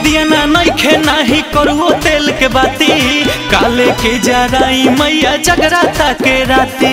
दिया ना नइखे नाही करुओ तेल के बाती काले के जराई मैया जगराता के राती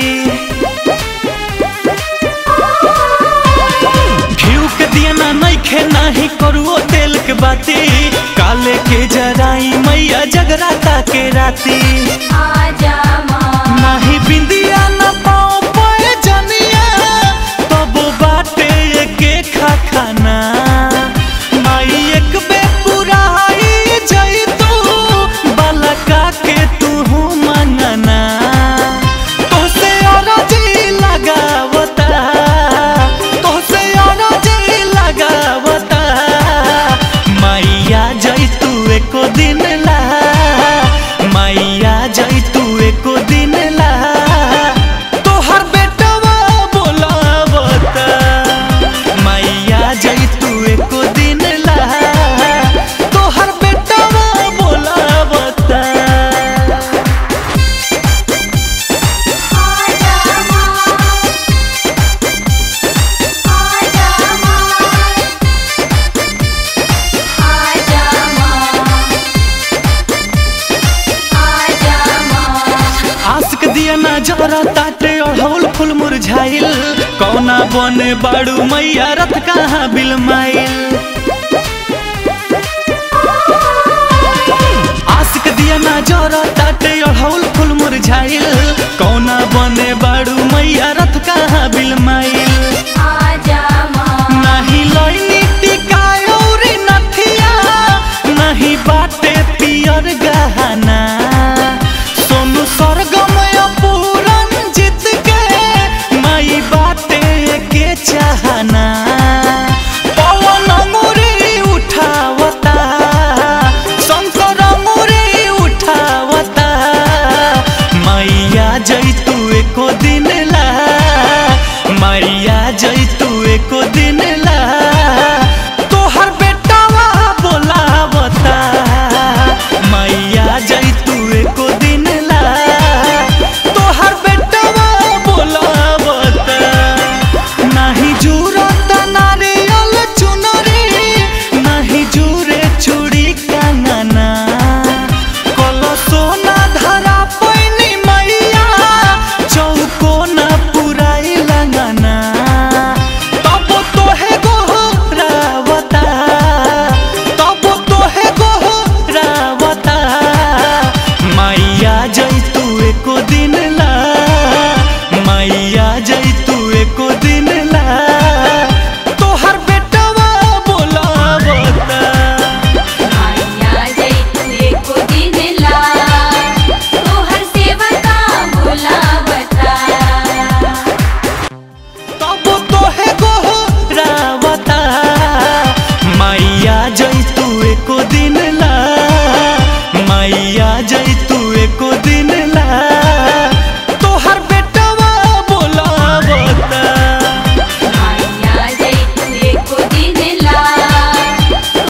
घिउ के दिया ना नइखे नाही करुओ तेल के बाती काले के जराई मैया जगराता के राती आजा माँ नाही बिंदिया न पाओ पाए जनिया तब बाटे के खा खाना माई एक बे पुराई जई तू बालका के तू मंगना तोसे अरजी लगावता तोसे अरजी लगावता मैया जई तू एको दिन ला मैया जई तू एको दिन ला तोहर बेटवा बोलावता मैया जई तू एको दिन ला तोहर बेटवा बोलावता आजा माँ आजा माँ आजा माँ आजा माँ आशिक दिया ना जरा ताटे अढ़ौल फूल मुरझाइल कौना बने बाड़ू मैया रथ कहाँ बिलमाइल आशिक दिया ना जरा ताटे अढ़ौल फूल मुरझाइल